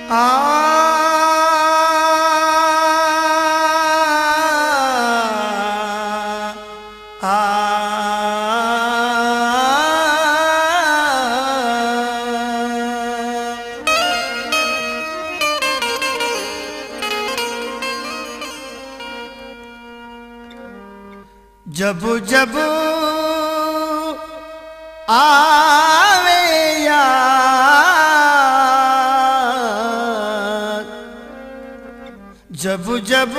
जब जब आवे याद जब जब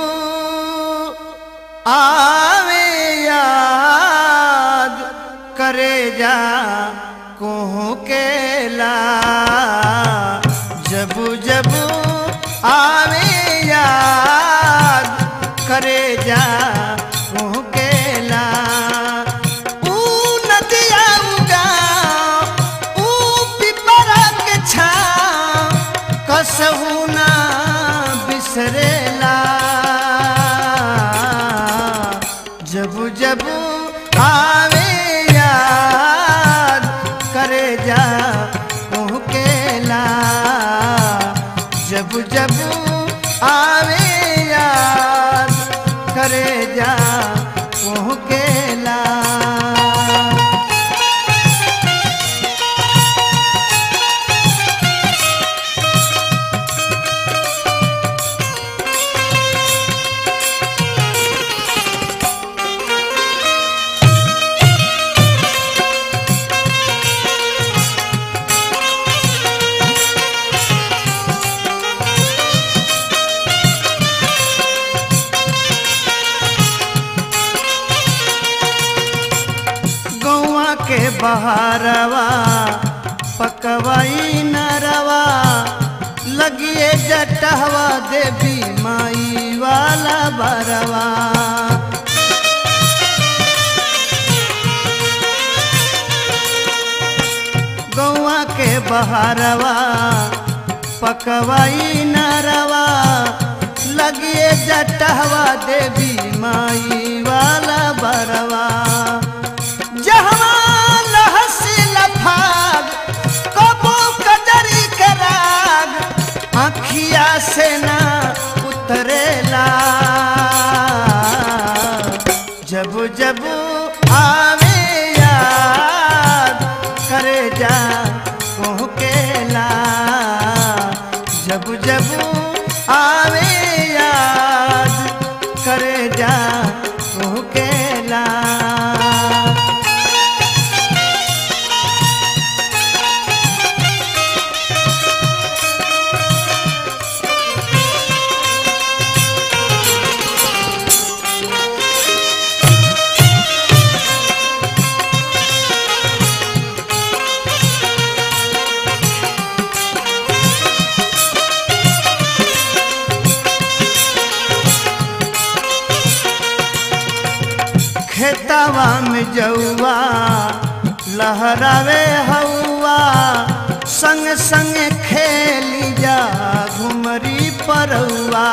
आवे याद करे जा कोहू केला जब जब आवे याद करे जा कोहू केला ऊ नदिया उगा ऊ पिपरा के छाव कसहू ना बिसरेला जब जब आवे याद करे जा केला जब जब आवे याद करे जा केला गौआ के बहारवा पकवाई नरवा लगिए जटहवा देवी माई वाला बरवा गौआ के बहारवा पकवाई नरवा लगिए जटहवा देवी माई वाला बरवा जहवा लहसी लफाग कबो कजरी के राग आखिया से ना उतरेला जब जब आवे याद करे जा केला जब जब आवे याद करे जा केला खेतवा में जौआ लहरावे हौआ संग संग खेली जा घुमरी परौआ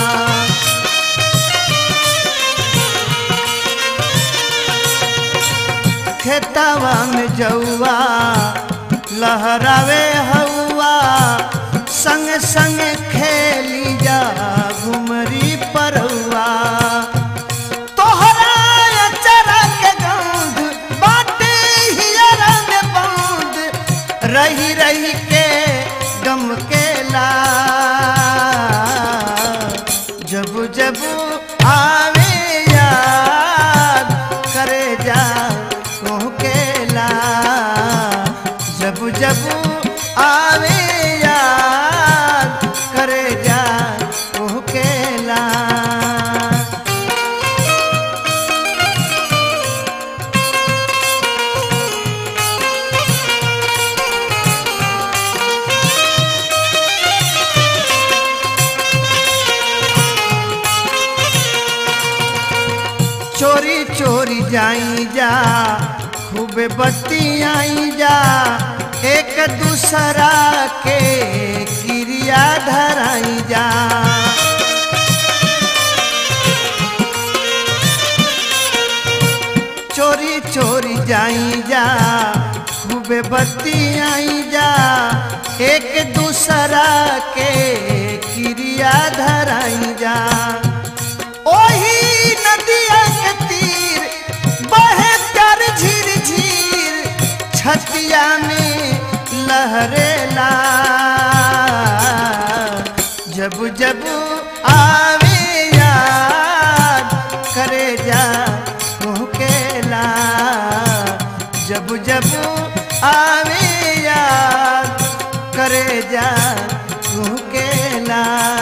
खेतवा में जौआ लहरावे हौआ संग संग खेली जा घुमरी परौआ तोहरा अचरा के गंध बाटे हियरा में बंद रही रही के गम के ला जब जब आवे याद करे जा केला जब जब आवे याद करे जा केला चोरी चोरी जाई जा खूबे बत्ती आई जा एक दूसरा के क्रिया धराई जा चोरी चोरी जाई जा खूबे बत्ती आई जा एक दूसरा के छतिया में लहरेला जब जब आवे याद करे जा मुहकेला जब जब आवे याद करे जा मुहकेला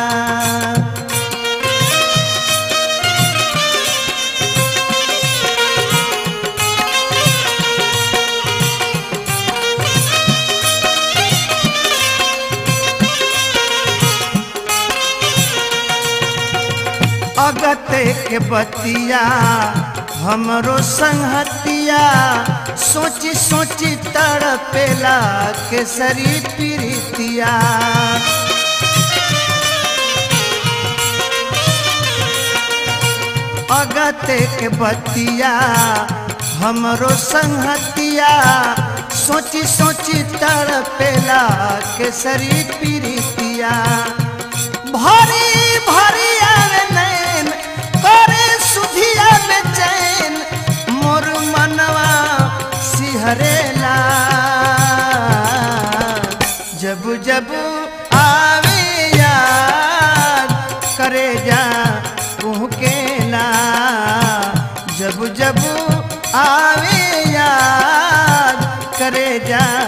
अगते के बतिया हमरो संहतिया सोची सोची तड़पेला केसरी प्रीतिया अगते के बतिया हमरो संहतिया सोची सोची तड़पेला केसरी प्रीतिया भरी भरी आवे नैन करे सुधिया में चैन मोर मनवा सिहरेला जब जब आवे याद करे जा कुहकेला जब जब आवे याद करे जा